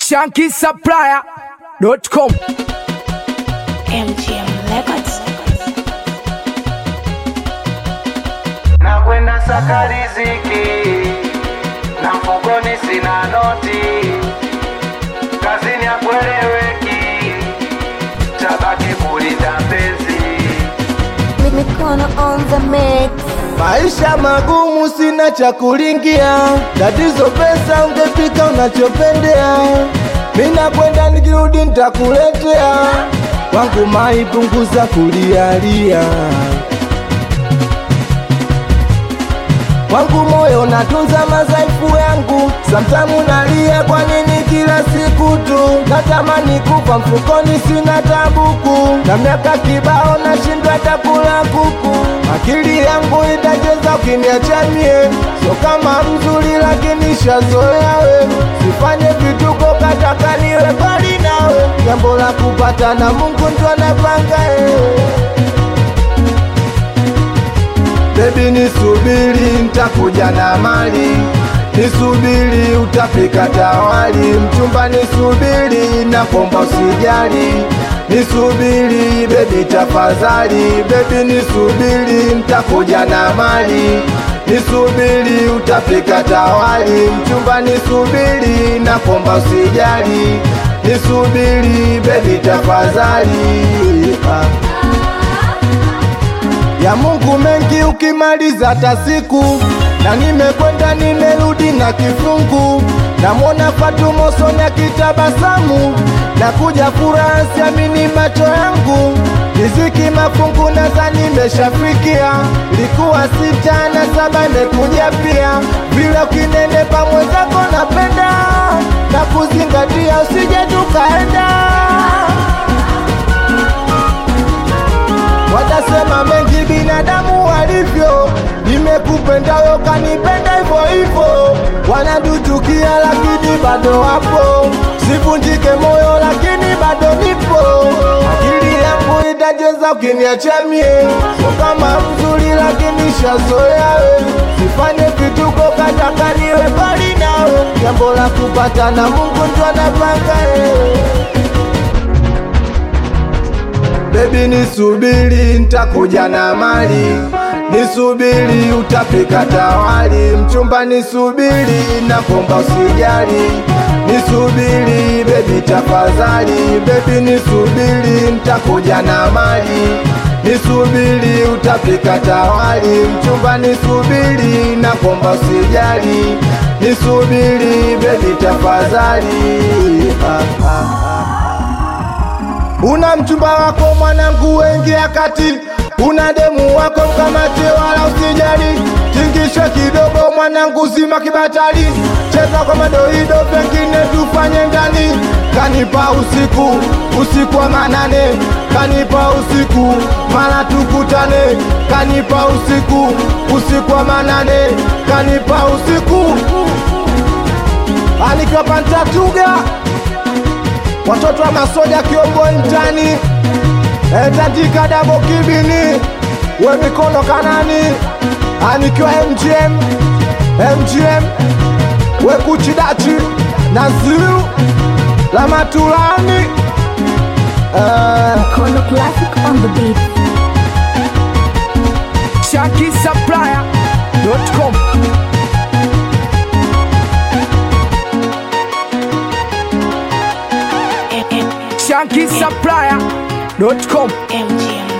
shankisupplier.com MGM Records. na kwenda saka riziki na mfukoni sina noti, kazini hakueleweki, tabaki kulinda penzi. Mikono on the mix. Maisha magumu, sina cha kulingia, tatizo pesa, ungepika unachopendea. Mina kwenda nikirudi nitakuletea, wangu mai punguza kulialia, wangu moyo natunza madhaifu yangu, samtamu nalia, kwa nini kila siku tu natamani kufa mfukoni, sina tabuku na miaka kibao nashindwa hata kula kuku, akili yangu itacheza ukiniacha mie, sio kama mzuri lakini shazoea we, sifanye vituko kataka niwe mbali nawe, jambo la kupata na Mungu ndo anapanga eh. Baby nisubiri, nitakuja na mali, nisubiri utapika tawali, mchumba nisubiri, nakomba usijali, nisubiri baby tafadhali, baby nisubiri, nitakuja na mali, nisubiri utapika tawali, mchumba nisubiri, nakomba usijali, nisubiri baby tafadhali ah ya Mungu mengi ukimaliza hata siku na nimekwenda nimerudi na kifungu namwona Fatuma usoni akitabasamu na kuja furaha siamini macho yangu riziki mafungu naza nimeshafikia likuwa sita na saba imekuja pia vile ukinenepa mwenzako napenda na kuzingatia usije tukaenda watasema mengi binadamu walivyo, nimekupenda wewe kanipenda hivyo hivyo, wanaduchukia lakini bado wapo, sivunjike moyo lakini bado nipo, akili yangu itajeza ukiniacha mie, sio kama mzuri lakini shazoea we, sifanye vituko kataka niwe mbali nawe, jambo la kupata na Mungu ndo anapanga eh. Baby nisubiri, nitakuja na mali, nisubiri utapika tawali, mchumba nisubiri, nakomba usijali, nisubiri baby tafadhali, baby nisubiri, nitakuja na mali, nisubiri utapika tawali, mchumba nisubiri, nakomba usijali, nisubiri baby tafadhali, ah, ah, ah. Una mchumba wako mwanangu, wengia kati. Una demu wako mkamate, wala usijali. Tingishe kidogo mwanangu, zima kibatali. Cheza kwa madoido, pengine tufanye ndani. Kanipa usiku, usiku wa manane. Kanipa usiku, mara tukutane. Kanipa usiku, usiku wa manane. Kanipa usiku, anikiwa pantatuga watoto wa masoja kiombo mtani etandika dabo kibini we mikono kanani anikiwa mgm mgm we kuchidachi na zilu la matulani eh, Kono Classic on the beat. shankisupplier.com shankisupplier.com MGM